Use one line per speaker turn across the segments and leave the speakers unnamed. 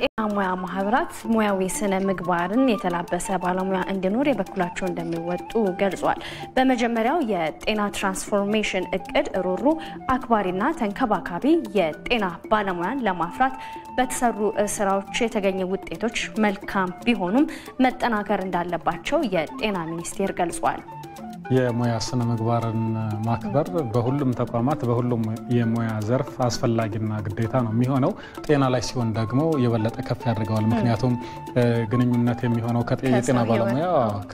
የጤና ሙያ ማህበራት ሙያዊ ስነ ምግባርን የተላበሰ ባለሙያ እንዲኖር የበኩላቸው እንደሚወጡ ገልጿል። በመጀመሪያው የጤና ትራንስፎርሜሽን እቅድ ሩሩ አክባሪና ተንከባካቢ የጤና ባለሙያን ለማፍራት በተሰሩ ስራዎች የተገኘ ውጤቶች መልካም ቢሆኑም መጠናከር እንዳለባቸው የጤና ሚኒስቴር ገልጿል።
የሙያ ስነ ምግባርን ማክበር በሁሉም ተቋማት በሁሉም የሙያ ዘርፍ አስፈላጊና ግዴታ ነው የሚሆነው። ጤና ላይ ሲሆን ደግሞ የበለጠ ከፍ ያደርገዋል። ምክንያቱም ግንኙነት የሚሆነው የጤና ባለሙያ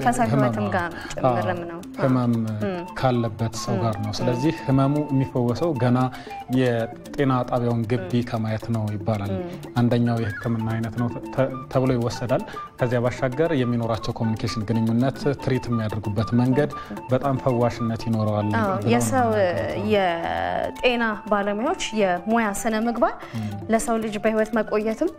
ህመም ካለበት ሰው ጋር ነው። ስለዚህ ህመሙ የሚፈወሰው ገና የጤና ጣቢያውን ግቢ ከማየት ነው ይባላል። አንደኛው የሕክምና አይነት ነው ተብሎ ይወሰዳል። ከዚያ ባሻገር የሚኖራቸው ኮሚኒኬሽን ግንኙነት ትሪት የሚያደርጉበት መንገድ በጣም ፈዋሽነት ይኖረዋል።
የሰው የጤና ባለሙያዎች የሙያ ስነ ምግባር ለሰው ልጅ በህይወት መቆየትም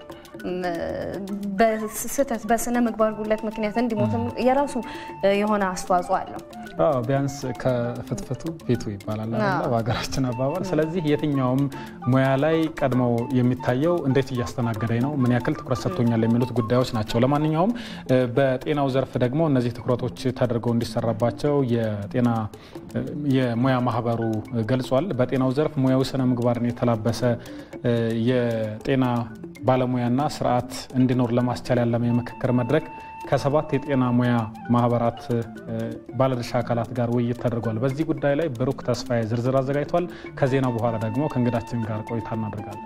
በስህተት በስነ ምግባር ጉለት ምክንያት እንዲሞትም የራሱ የሆነ አስተዋጽኦ አለው።
ቢያንስ ከፍትፍቱ ፊቱ ይባላል በሀገራችን አባባል። ስለዚህ የትኛውም ሙያ ላይ ቀድመው የሚታየው እንዴት እያስተናገደኝ ነው፣ ምን ያክል ትኩረት ሰጥቶኛል የሚሉት ጉዳዮች ናቸው። ለማንኛውም በጤናው ዘርፍ ደግሞ እነዚህ ትኩረቶች ተደርገው እንዲሰራባቸው የጤና የሙያ ማህበሩ ገልጿል። በጤናው ዘርፍ ሙያዊ ስነ ምግባርን የተላበሰ የጤና ባለሙያና ስርዓት እንዲኖር ለማስቻል ያለመ የምክክር መድረክ ከሰባት የጤና ሙያ ማህበራት ባለድርሻ አካላት ጋር ውይይት ተደርጓል። በዚህ ጉዳይ ላይ ብሩክ ተስፋዬ ዝርዝር አዘጋጅቷል። ከዜናው በኋላ ደግሞ ከእንግዳችን ጋር ቆይታ እናደርጋለን።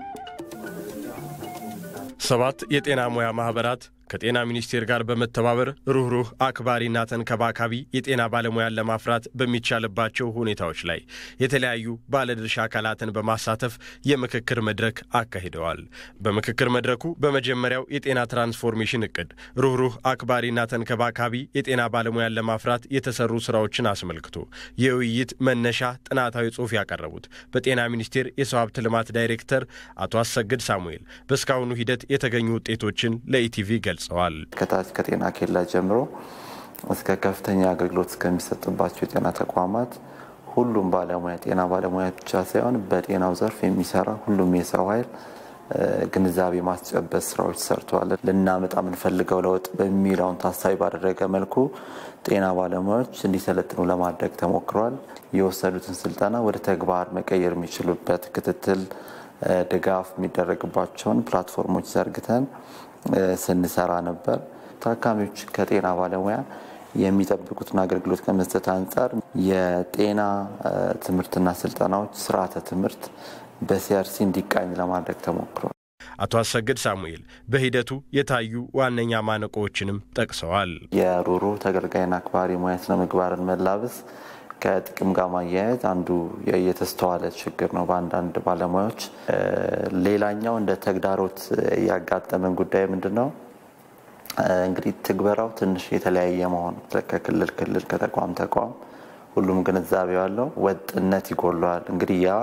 ሰባት የጤና ሙያ ማህበራት ከጤና ሚኒስቴር ጋር በመተባበር ሩህሩህ አክባሪና ተንከባካቢ የጤና ባለሙያን ለማፍራት በሚቻልባቸው ሁኔታዎች ላይ የተለያዩ ባለድርሻ አካላትን በማሳተፍ የምክክር መድረክ አካሂደዋል። በምክክር መድረኩ በመጀመሪያው የጤና ትራንስፎርሜሽን እቅድ ሩህሩህ አክባሪና ተንከባካቢ የጤና ባለሙያን ለማፍራት የተሰሩ ስራዎችን አስመልክቶ የውይይት መነሻ ጥናታዊ ጽሑፍ ያቀረቡት በጤና ሚኒስቴር የሰው ሀብት ልማት ዳይሬክተር አቶ አሰግድ ሳሙኤል በእስካሁኑ ሂደት የተገኙ ውጤቶችን ለኢቲቪ ገልጸዋል።
ከታች ከጤና ኬላ ጀምሮ እስከ ከፍተኛ አገልግሎት እስከሚሰጥባቸው የጤና ተቋማት ሁሉም ባለሙያ ጤና ባለሙያ ብቻ ሳይሆን በጤናው ዘርፍ የሚሰራ ሁሉም የሰው ኃይል ግንዛቤ ማስጨበጥ ስራዎች ሰርተዋል። ልናመጣ የምንፈልገው ለውጥ በሚለውን ታሳቢ ባደረገ መልኩ ጤና ባለሙያዎች እንዲሰለጥኑ ለማድረግ ተሞክሯል። የወሰዱትን ስልጠና ወደ ተግባር መቀየር የሚችሉበት ክትትል፣ ድጋፍ የሚደረግባቸውን ፕላትፎርሞች ዘርግተን ስንሰራ ነበር። ታካሚዎች ከጤና ባለሙያ የሚጠብቁትን አገልግሎት ከመስጠት አንጻር የጤና ትምህርትና ስልጠናዎች ስርዓተ ትምህርት በሲአርሲ እንዲቃኝ ለማድረግ ተሞክሯል።
አቶ አሰግድ ሳሙኤል በሂደቱ የታዩ ዋነኛ ማነቆዎችንም ጠቅሰዋል።
የሩሩ ተገልጋይና አክባሪ ሙያ ስነ ምግባርን መላበስ ከጥቅም ጋር ማያያዝ አንዱ የተስተዋለ ችግር ነው በአንዳንድ ባለሙያዎች። ሌላኛው እንደ ተግዳሮት ያጋጠመን ጉዳይ ምንድን ነው? እንግዲህ ትግበራው ትንሽ የተለያየ መሆኑ ከክልል ክልል ከተቋም ተቋም ሁሉም ግንዛቤ ያለው ወጥነት ይጎለዋል። እንግዲህ ያ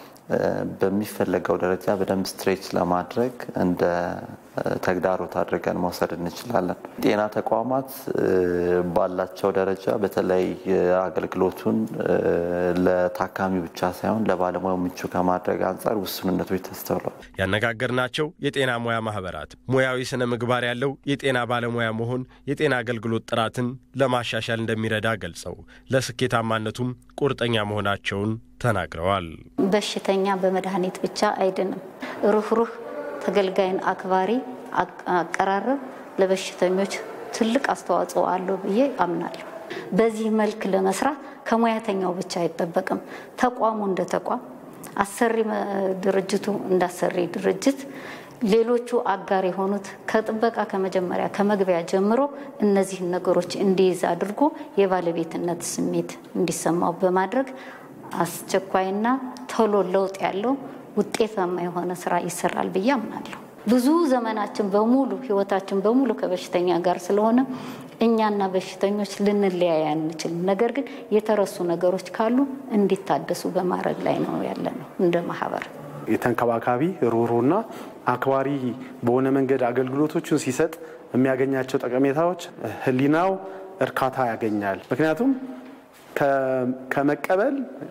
በሚፈለገው ደረጃ በደንብ ስትሬች ለማድረግ እንደ ተግዳሮት አድርገን መውሰድ እንችላለን። ጤና ተቋማት ባላቸው ደረጃ በተለይ አገልግሎቱን ለታካሚ ብቻ ሳይሆን ለባለሙያው ምቹ ከማድረግ አንጻር ውስንነቶች ተስተውለዋል።
ያነጋገርናቸው የጤና ሙያ ማህበራት ሙያዊ ስነ ምግባር ያለው የጤና ባለሙያ መሆን የጤና አገልግሎት ጥራትን ለማሻሻል እንደሚረዳ ገልጸው ለስኬታማነቱም ቁርጠኛ መሆናቸውን ተናግረዋል።
በሽተኛ በመድኃኒት ብቻ አይድንም። ሩህሩህ ተገልጋይን አክባሪ አቀራረብ ለበሽተኞች ትልቅ አስተዋጽኦ አለው ብዬ አምናለሁ። በዚህ መልክ ለመስራት ከሙያተኛው ብቻ አይጠበቅም። ተቋሙ እንደ ተቋም፣ አሰሪ ድርጅቱ እንደ አሰሪ ድርጅት፣ ሌሎቹ አጋር የሆኑት ከጥበቃ ከመጀመሪያ ከመግቢያ ጀምሮ እነዚህን ነገሮች እንዲይዝ አድርጎ የባለቤትነት ስሜት እንዲሰማው በማድረግ አስቸኳይና ቶሎ ለውጥ ያለው ውጤታማ የሆነ ስራ ይሰራል ብዬ አምናለሁ። ብዙ ዘመናችን በሙሉ ህይወታችን በሙሉ ከበሽተኛ ጋር ስለሆነ እኛና በሽተኞች ልንለያይ አንችልም። ነገር ግን የተረሱ ነገሮች ካሉ እንዲታደሱ በማድረግ ላይ ነው ያለ ነው እንደ ማህበር።
የተንከባካቢ ሩህሩህና አክባሪ በሆነ መንገድ አገልግሎቶችን ሲሰጥ የሚያገኛቸው ጠቀሜታዎች ህሊናው እርካታ ያገኛል። ምክንያቱም ከመቀበል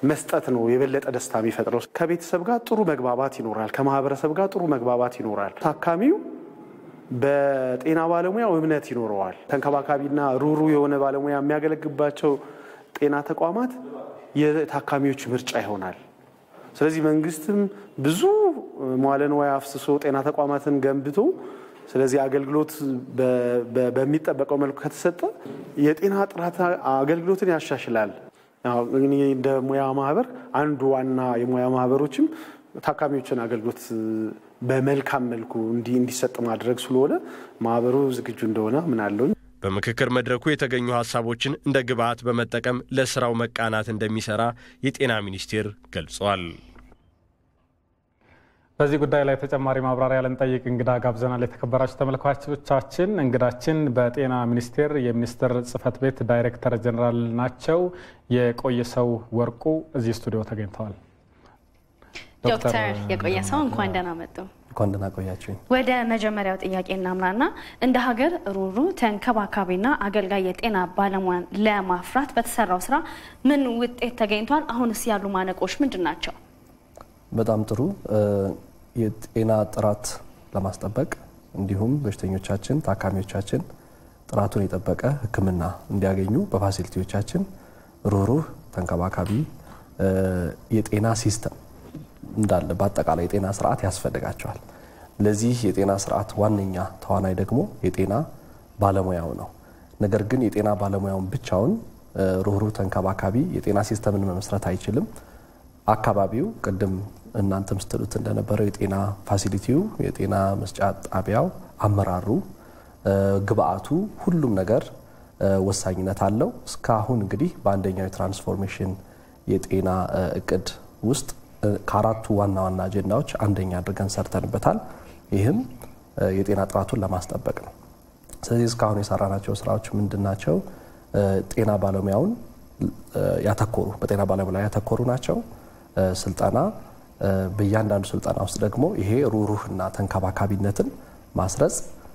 መስጠት ነው የበለጠ ደስታ የሚፈጥረው። ከቤተሰብ ጋር ጥሩ መግባባት ይኖራል። ከማህበረሰብ ጋር ጥሩ መግባባት ይኖራል። ታካሚው በጤና ባለሙያው እምነት ይኖረዋል። ተንከባካቢና ሩሩ የሆነ ባለሙያ የሚያገለግባቸው ጤና ተቋማት የታካሚዎች ምርጫ ይሆናል። ስለዚህ መንግስትም ብዙ መዋለ ንዋይ አፍስሶ ጤና ተቋማትን ገንብቶ ስለዚህ አገልግሎት በሚጠበቀው መልኩ ከተሰጠ የጤና ጥራት አገልግሎትን ያሻሽላል። እንደ ሙያ ማህበር አንዱ ዋና የሙያ ማህበሮችም ታካሚዎችን አገልግሎት በመልካም መልኩ እንዲሰጥ ማድረግ ስለሆነ ማህበሩ ዝግጁ እንደሆነ ምናለኝ።
በምክክር መድረኩ የተገኙ ሀሳቦችን እንደ ግብዓት በመጠቀም ለስራው መቃናት እንደሚሰራ የጤና ሚኒስቴር ገልጿል።
በዚህ ጉዳይ ላይ ተጨማሪ ማብራሪያ ልንጠይቅ እንግዳ ጋብዘናል። የተከበራችሁ ተመልካቾቻችን እንግዳችን በጤና ሚኒስቴር የሚኒስትር ጽህፈት ቤት ዳይሬክተር ጀኔራል ናቸው። የቆየ ሰው ወርቁ እዚህ ስቱዲዮ ተገኝተዋል።
ዶክተር የቆየ ሰው እንኳን ደህና መጡ።
እንኳን ደህና ቆያችሁኝ።
ወደ መጀመሪያው ጥያቄ እናምራና እንደ ሀገር ሩሩ ተንከባካቢና አገልጋይ የጤና ባለሙያን ለማፍራት በተሰራው ስራ ምን ውጤት ተገኝቷል? አሁንስ ያሉ ማነቆች ምንድን ናቸው?
በጣም ጥሩ። የጤና ጥራት ለማስጠበቅ እንዲሁም በሽተኞቻችን፣ ታካሚዎቻችን ጥራቱን የጠበቀ ሕክምና እንዲያገኙ በፋሲሊቲዎቻችን ሩህሩህ ተንከባካቢ የጤና ሲስተም እንዳለ በአጠቃላይ የጤና ስርዓት ያስፈልጋቸዋል። ለዚህ የጤና ስርዓት ዋነኛ ተዋናይ ደግሞ የጤና ባለሙያው ነው። ነገር ግን የጤና ባለሙያውን ብቻውን ሩህሩህ ተንከባካቢ የጤና ሲስተምን መመስረት አይችልም። አካባቢው ቅድም እናንተም ስትሉት እንደነበረው የጤና ፋሲሊቲው፣ የጤና መስጫ ጣቢያው፣ አመራሩ፣ ግብአቱ፣ ሁሉም ነገር ወሳኝነት አለው። እስካሁን እንግዲህ በአንደኛው የትራንስፎርሜሽን የጤና እቅድ ውስጥ ከአራቱ ዋና ዋና አጀንዳዎች አንደኛ አድርገን ሰርተንበታል። ይህም የጤና ጥራቱን ለማስጠበቅ ነው። ስለዚህ እስካሁን የሰራናቸው ስራዎች ምንድን ናቸው? ጤና ባለሙያውን ያተኮሩ በጤና ባለሙያ ላይ ያተኮሩ ናቸው። ስልጠና በእያንዳንዱ ስልጠና ውስጥ ደግሞ ይሄ ሩህሩህና ተንከባካቢነትን ማስረጽ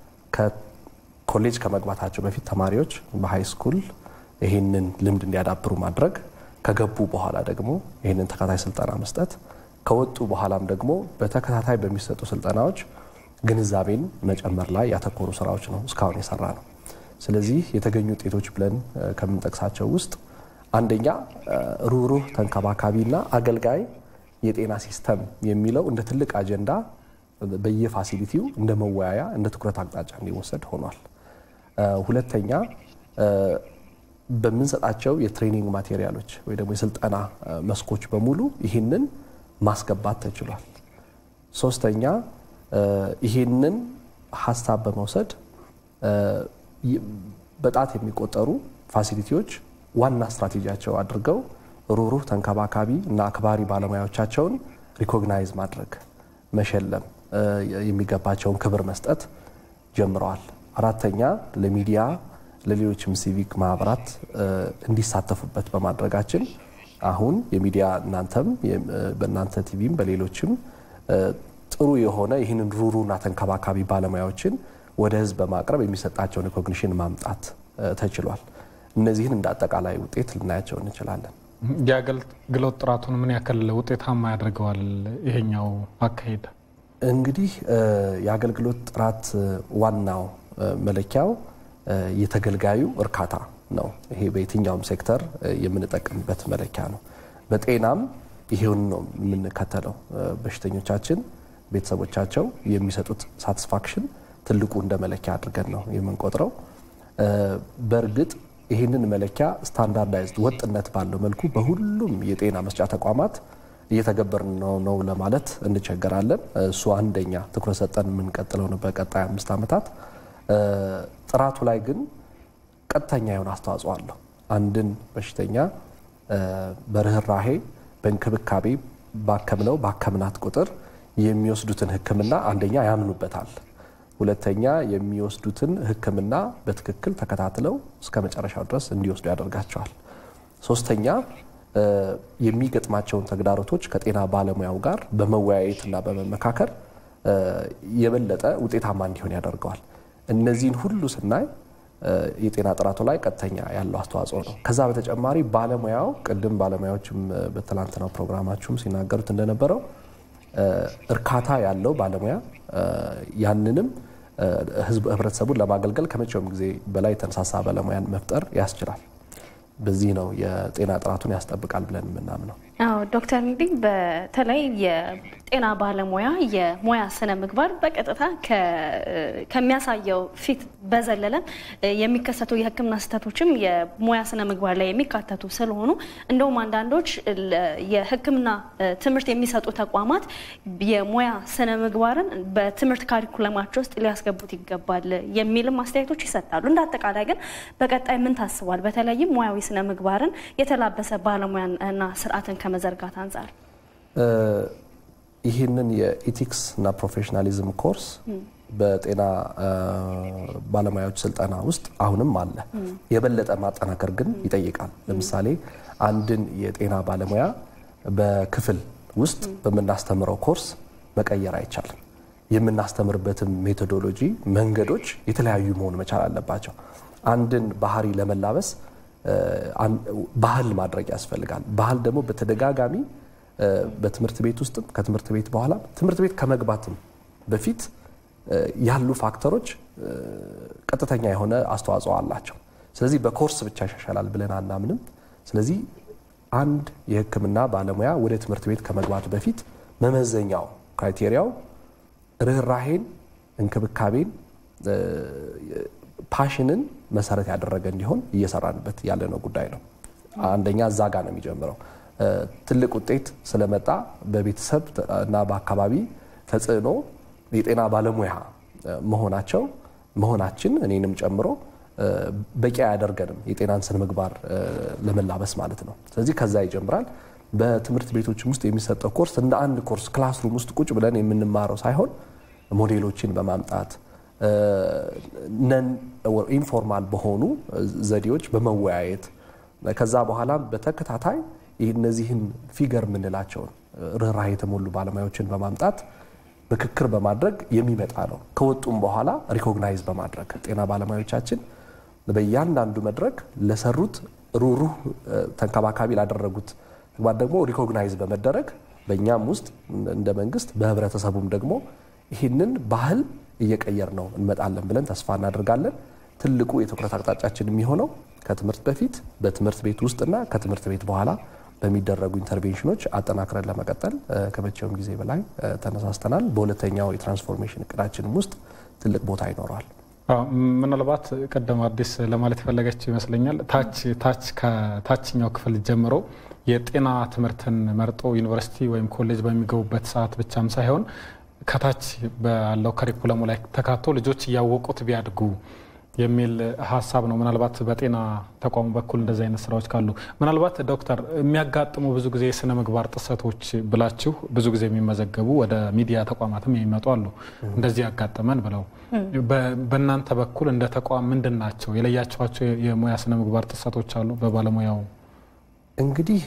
ከኮሌጅ ከመግባታቸው በፊት ተማሪዎች በሃይ ስኩል ይህንን ልምድ እንዲያዳብሩ ማድረግ ከገቡ በኋላ ደግሞ ይህንን ተከታታይ ስልጠና መስጠት፣ ከወጡ በኋላም ደግሞ በተከታታይ በሚሰጡ ስልጠናዎች ግንዛቤን መጨመር ላይ ያተኮሩ ስራዎች ነው እስካሁን የሰራ ነው። ስለዚህ የተገኙ ውጤቶች ብለን ከምንጠቅሳቸው ውስጥ አንደኛ ሩህሩህ ተንከባካቢና አገልጋይ የጤና ሲስተም የሚለው እንደ ትልቅ አጀንዳ በየፋሲሊቲው እንደ መወያያ እንደ ትኩረት አቅጣጫ እንዲወሰድ ሆኗል። ሁለተኛ በምንሰጣቸው የትሬኒንግ ማቴሪያሎች ወይ ደግሞ የስልጠና መስኮች በሙሉ ይህንን ማስገባት ተችሏል። ሶስተኛ ይህንን ሀሳብ በመውሰድ በጣት የሚቆጠሩ ፋሲሊቲዎች ዋና ስትራቴጂያቸው አድርገው ሩህሩህ ተንከባካቢ እና አክባሪ ባለሙያዎቻቸውን ሪኮግናይዝ ማድረግ፣ መሸለም፣ የሚገባቸውን ክብር መስጠት ጀምረዋል። አራተኛ ለሚዲያ ለሌሎችም ሲቪክ ማህበራት እንዲሳተፉበት በማድረጋችን አሁን የሚዲያ እናንተም በእናንተ ቲቪም በሌሎችም ጥሩ የሆነ ይህንን ሩህሩህና ተንከባካቢ ባለሙያዎችን ወደ ህዝብ በማቅረብ የሚሰጣቸውን ሪኮግኒሽን ማምጣት ተችሏል። እነዚህን እንደ አጠቃላይ ውጤት ልናያቸው እንችላለን።
የአገልግሎት ጥራቱን ምን ያክል ውጤታማ ያደርገዋል ይሄኛው አካሄድ?
እንግዲህ የአገልግሎት ጥራት ዋናው መለኪያው የተገልጋዩ እርካታ ነው። ይሄ በየትኛውም ሴክተር የምንጠቀምበት መለኪያ ነው። በጤናም ይሄውን ነው የምንከተለው። በሽተኞቻችን፣ ቤተሰቦቻቸው የሚሰጡት ሳቲስፋክሽን ትልቁ እንደ መለኪያ አድርገን ነው የምንቆጥረው። በእርግጥ ይህንን መለኪያ ስታንዳርዳይዝድ ወጥነት ባለው መልኩ በሁሉም የጤና መስጫ ተቋማት እየተገበርን ነው ነው ለማለት እንቸገራለን። እሱ አንደኛ ትኩረት ሰጠን የምንቀጥለው ነው በቀጣይ አምስት ዓመታት። ጥራቱ ላይ ግን ቀጥተኛ የሆነ አስተዋጽኦ አለው። አንድን በሽተኛ በርህራሄ በእንክብካቤ ባከምነው ባከምናት ቁጥር የሚወስዱትን ሕክምና አንደኛ ያምኑበታል። ሁለተኛ የሚወስዱትን ሕክምና በትክክል ተከታትለው እስከ መጨረሻው ድረስ እንዲወስዱ ያደርጋቸዋል። ሶስተኛ የሚገጥማቸውን ተግዳሮቶች ከጤና ባለሙያው ጋር በመወያየትና በመመካከር የበለጠ ውጤታማ እንዲሆን ያደርገዋል። እነዚህን ሁሉ ስናይ የጤና ጥራቱ ላይ ቀጥተኛ ያለው አስተዋጽኦ ነው። ከዛ በተጨማሪ ባለሙያው ቅድም ባለሙያዎችም በትላንትናው ፕሮግራማችሁም ሲናገሩት እንደነበረው እርካታ ያለው ባለሙያ ያንንም ህብረተሰቡን ለማገልገል ከመቼውም ጊዜ በላይ የተነሳሳ ባለሙያን መፍጠር ያስችላል። በዚህ ነው የጤና ጥራቱን ያስጠብቃል ብለን የምናምነው።
አዎ ዶክተር እንግዲህ በተለይ የጤና ባለሙያ የሙያ ስነ ምግባር በቀጥታ ከሚያሳየው ፊት በዘለለ የሚከሰቱ የሕክምና ስህተቶችም የሙያ ስነ ምግባር ላይ የሚካተቱ ስለሆኑ እንደውም አንዳንዶች የሕክምና ትምህርት የሚሰጡ ተቋማት የሙያ ስነ ምግባርን በትምህርት ካሪኩለማቸው ውስጥ ሊያስገቡት ይገባል የሚልም አስተያየቶች ይሰጣሉ። እንደ አጠቃላይ ግን በቀጣይ ምን ታስቧል? በተለይም ሙያዊ ስነ ምግባርን የተላበሰ ባለሙያና ስርዓትን ከመዘርጋት አንጻር
ይህንን የኢቲክስ እና ፕሮፌሽናሊዝም ኮርስ በጤና ባለሙያዎች ስልጠና ውስጥ አሁንም አለ። የበለጠ ማጠናከር ግን ይጠይቃል። ለምሳሌ አንድን የጤና ባለሙያ በክፍል ውስጥ በምናስተምረው ኮርስ መቀየር አይቻልም። የምናስተምርበትም ሜቶዶሎጂ መንገዶች የተለያዩ መሆን መቻል አለባቸው። አንድን ባህሪ ለመላበስ ባህል ማድረግ ያስፈልጋል። ባህል ደግሞ በተደጋጋሚ በትምህርት ቤት ውስጥም ከትምህርት ቤት በኋላ ትምህርት ቤት ከመግባትም በፊት ያሉ ፋክተሮች ቀጥተኛ የሆነ አስተዋጽኦ አላቸው። ስለዚህ በኮርስ ብቻ ይሻሻላል ብለን አናምንም። ስለዚህ አንድ የሕክምና ባለሙያ ወደ ትምህርት ቤት ከመግባት በፊት መመዘኛው ክራይቴሪያው ርኅራሄን፣ እንክብካቤን፣ ፓሽንን መሰረት ያደረገ እንዲሆን እየሰራንበት ያለነው ጉዳይ ነው። አንደኛ እዛ ጋ ነው የሚጀምረው። ትልቅ ውጤት ስለመጣ በቤተሰብ እና በአካባቢ ተጽዕኖ የጤና ባለሙያ መሆናቸው መሆናችን እኔንም ጨምሮ በቂ አያደርገንም የጤናን ስነ ምግባር ለመላበስ ማለት ነው። ስለዚህ ከዛ ይጀምራል። በትምህርት ቤቶችም ውስጥ የሚሰጠው ኮርስ እንደ አንድ ኮርስ ክላስሩም ውስጥ ቁጭ ብለን የምንማረው ሳይሆን ሞዴሎችን በማምጣት ነን ኢንፎርማል በሆኑ ዘዴዎች በመወያየት ከዛ በኋላ በተከታታይ እነዚህን ፊገር የምንላቸውን ርኅራኄ የተሞሉ ባለሙያዎችን በማምጣት ምክክር በማድረግ የሚመጣ ነው። ከወጡም በኋላ ሪኮግናይዝ በማድረግ ጤና ባለሙያዎቻችን በእያንዳንዱ መድረክ ለሰሩት ሩህሩህ ተንከባካቢ ላደረጉት ተግባር ደግሞ ሪኮግናይዝ በመደረግ በእኛም ውስጥ እንደ መንግስት በህብረተሰቡም ደግሞ ይህንን ባህል እየቀየር ነው እንመጣለን ብለን ተስፋ እናደርጋለን። ትልቁ የትኩረት አቅጣጫችን የሚሆነው ከትምህርት በፊት በትምህርት ቤት ውስጥና ከትምህርት ቤት በኋላ በሚደረጉ ኢንተርቬንሽኖች አጠናክረን ለመቀጠል ከመቼውም ጊዜ በላይ ተነሳስተናል። በሁለተኛው የትራንስፎርሜሽን እቅዳችንም ውስጥ ትልቅ ቦታ ይኖረዋል።
ምናልባት ቀደም አዲስ ለማለት የፈለገችው ይመስለኛል ታች ታች ከታችኛው ክፍል ጀምሮ የጤና ትምህርትን መርጦ ዩኒቨርሲቲ ወይም ኮሌጅ በሚገቡበት ሰዓት ብቻም ሳይሆን ከታች ባለው ከሪኩለሙ ላይ ተካቶ ልጆች እያወቁት ቢያድጉ የሚል ሀሳብ ነው። ምናልባት በጤና ተቋሙ በኩል እንደዚህ አይነት ስራዎች ካሉ ምናልባት ዶክተር የሚያጋጥሙ ብዙ ጊዜ የስነ ምግባር ጥሰቶች ብላችሁ ብዙ ጊዜ የሚመዘገቡ ወደ ሚዲያ ተቋማትም የሚመጡ አሉ። እንደዚህ ያጋጠመን ብለው በእናንተ በኩል እንደ ተቋም ምንድን ናቸው የለያችኋቸው የሙያ ስነ ምግባር ጥሰቶች አሉ? በባለሙያው
እንግዲህ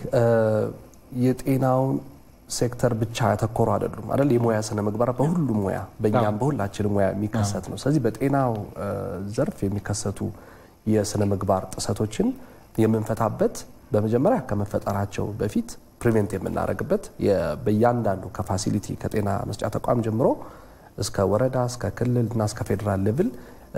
የጤናውን ሴክተር ብቻ ያተኮሩ አይደሉም አይደል? የሙያ ስነ ምግባር በሁሉም ሙያ በእኛም በሁላችንም ሙያ የሚከሰት ነው። ስለዚህ በጤናው ዘርፍ የሚከሰቱ የስነ ምግባር ጥሰቶችን የምንፈታበት በመጀመሪያ ከመፈጠራቸው በፊት ፕሪቬንት የምናደርግበት በእያንዳንዱ ከፋሲሊቲ ከጤና መስጫ ተቋም ጀምሮ እስከ ወረዳ እስከ ክልል እና እስከ ፌዴራል ሌቭል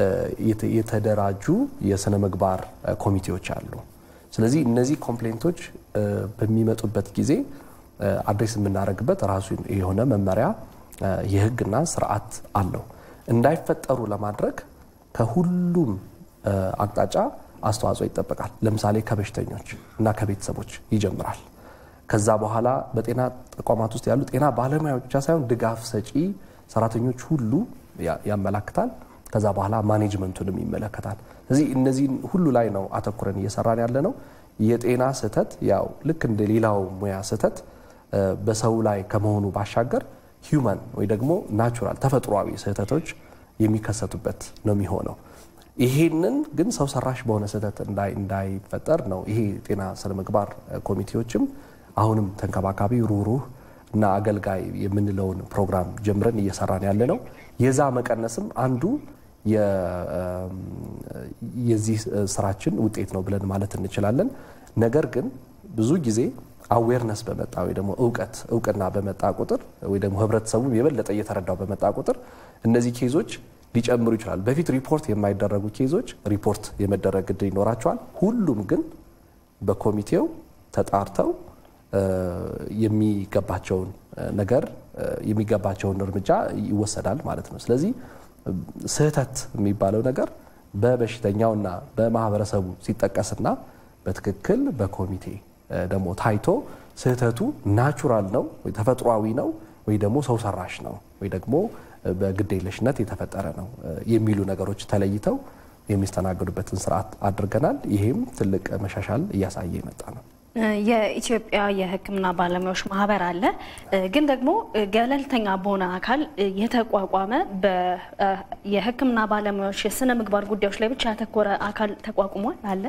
የተደራጁ የስነ ምግባር ኮሚቴዎች አሉ። ስለዚህ እነዚህ ኮምፕሌንቶች በሚመጡበት ጊዜ አድሬስ የምናደርግበት ራሱ የሆነ መመሪያ የሕግና ስርዓት አለው። እንዳይፈጠሩ ለማድረግ ከሁሉም አቅጣጫ አስተዋጽኦ ይጠበቃል። ለምሳሌ ከበሽተኞች እና ከቤተሰቦች ይጀምራል። ከዛ በኋላ በጤና ተቋማት ውስጥ ያሉ ጤና ባለሙያዎች ብቻ ሳይሆን ድጋፍ ሰጪ ሰራተኞች ሁሉ ያመላክታል። ከዛ በኋላ ማኔጅመንቱንም ይመለከታል። ስለዚህ እነዚህን ሁሉ ላይ ነው አተኩረን እየሰራን ያለ ነው። የጤና ስህተት ያው ልክ እንደ ሌላው ሙያ ስህተት በሰው ላይ ከመሆኑ ባሻገር ሂውማን ወይ ደግሞ ናቹራል ተፈጥሯዊ ስህተቶች የሚከሰቱበት ነው የሚሆነው። ይሄንን ግን ሰው ሰራሽ በሆነ ስህተት እንዳይፈጠር ነው ይሄ የጤና ስነ ምግባር ኮሚቴዎችም አሁንም ተንከባካቢ ሩህሩህ እና አገልጋይ የምንለውን ፕሮግራም ጀምረን እየሰራን ያለ ነው። የዛ መቀነስም አንዱ የዚህ ስራችን ውጤት ነው ብለን ማለት እንችላለን። ነገር ግን ብዙ ጊዜ አዌርነስ በመጣ ወይ ደግሞ እውቀት እውቅና በመጣ ቁጥር ወይ ደግሞ ህብረተሰቡ የበለጠ እየተረዳው በመጣ ቁጥር እነዚህ ኬዞች ሊጨምሩ ይችላሉ። በፊት ሪፖርት የማይደረጉ ኬዞች ሪፖርት የመደረግ እድል ይኖራቸዋል። ሁሉም ግን በኮሚቴው ተጣርተው የሚገባቸውን ነገር የሚገባቸውን እርምጃ ይወሰዳል ማለት ነው። ስለዚህ ስህተት የሚባለው ነገር በበሽተኛውና በማህበረሰቡ ሲጠቀስና በትክክል በኮሚቴ ደግሞ ታይቶ ስህተቱ ናቹራል ነው ወይ ተፈጥሯዊ ነው ወይ ደግሞ ሰው ሰራሽ ነው ወይ ደግሞ በግዴለሽነት የተፈጠረ ነው የሚሉ ነገሮች ተለይተው የሚስተናገዱበትን ስርዓት አድርገናል። ይሄም ትልቅ መሻሻል እያሳየ የመጣ ነው።
የኢትዮጵያ የሕክምና ባለሙያዎች ማህበር አለ። ግን ደግሞ ገለልተኛ በሆነ አካል የተቋቋመ የሕክምና ባለሙያዎች የስነ ምግባር ጉዳዮች ላይ ብቻ ያተኮረ አካል ተቋቁሟል አለ።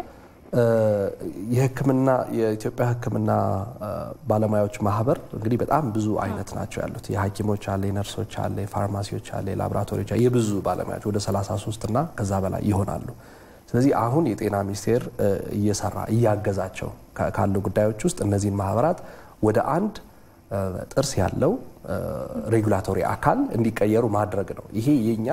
የህክምና የኢትዮጵያ ህክምና ባለሙያዎች ማህበር እንግዲህ በጣም ብዙ አይነት ናቸው ያሉት። የሐኪሞች አለ፣ የነርሶች አለ፣ የፋርማሲዎች አለ፣ የላቦራቶሪዎች አለ፣ የብዙ ባለሙያዎች ወደ 33 እና ከዛ በላይ ይሆናሉ። ስለዚህ አሁን የጤና ሚኒስቴር እየሰራ እያገዛቸው ካሉ ጉዳዮች ውስጥ እነዚህን ማህበራት ወደ አንድ ጥርስ ያለው ሬጉላቶሪ አካል እንዲቀየሩ ማድረግ ነው። ይሄ የኛ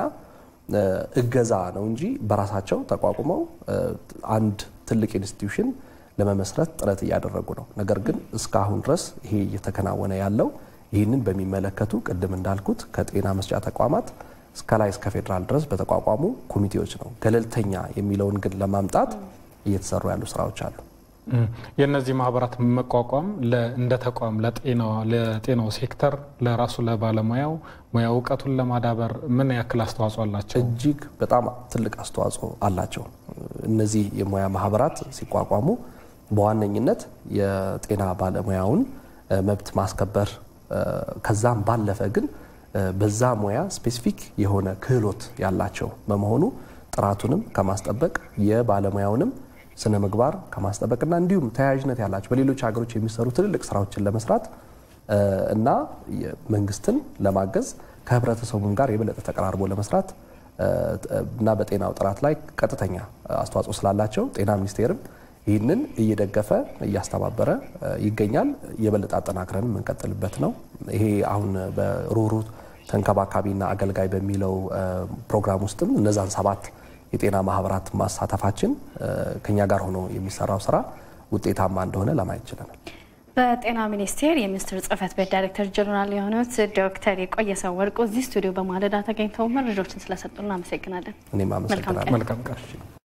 እገዛ ነው እንጂ በራሳቸው ተቋቁመው አንድ ትልቅ ኢንስቲትዩሽን ለመመስረት ጥረት እያደረጉ ነው። ነገር ግን እስካሁን ድረስ ይሄ እየተከናወነ ያለው ይህንን በሚመለከቱ ቅድም እንዳልኩት ከጤና መስጫ ተቋማት እስከ ላይ እስከ ፌዴራል ድረስ በተቋቋሙ ኮሚቴዎች ነው። ገለልተኛ የሚለውን ግን ለማምጣት እየተሰሩ ያሉ ስራዎች አሉ።
የእነዚህ ማህበራት መቋቋም እንደ ተቋም ለጤናው ሴክተር ለራሱ ለባለሙያው ሙያ እውቀቱን ለማዳበር ምን ያክል አስተዋጽኦ አላቸው?
እጅግ በጣም ትልቅ አስተዋጽኦ አላቸው። እነዚህ የሙያ ማህበራት ሲቋቋሙ በዋነኝነት የጤና ባለሙያውን መብት ማስከበር ከዛም ባለፈ ግን በዛ ሙያ ስፔሲፊክ የሆነ ክህሎት ያላቸው በመሆኑ ጥራቱንም ከማስጠበቅ የባለሙያውንም ስነ ምግባር ከማስጠበቅና እንዲሁም ተያያዥነት ያላቸው በሌሎች ሀገሮች የሚሰሩ ትልልቅ ስራዎችን ለመስራት እና መንግስትን ለማገዝ ከህብረተሰቡም ጋር የበለጠ ተቀራርቦ ለመስራት እና በጤናው ጥራት ላይ ቀጥተኛ አስተዋጽኦ ስላላቸው ጤና ሚኒስቴርም ይህንን እየደገፈ እያስተባበረ ይገኛል። የበለጠ አጠናክረን የምንቀጥልበት ነው። ይሄ አሁን በሩሩ ተንከባካቢና አገልጋይ በሚለው ፕሮግራም ውስጥም እነዛን ሰባት የጤና ማህበራት ማሳተፋችን ከኛ ጋር ሆኖ የሚሰራው ስራ ውጤታማ እንደሆነ ለማየት ችለናል።
በጤና ሚኒስቴር የሚኒስትር ጽህፈት ቤት ዳይሬክተር ጀነራል የሆኑት ዶክተር የቆየሰው ወርቁ እዚህ ስቱዲዮ በማለዳ ተገኝተው መረጃዎችን ስለሰጡ እናመሰግናለን።
እኔም አመሰግናለሁ።
መልካም ቀን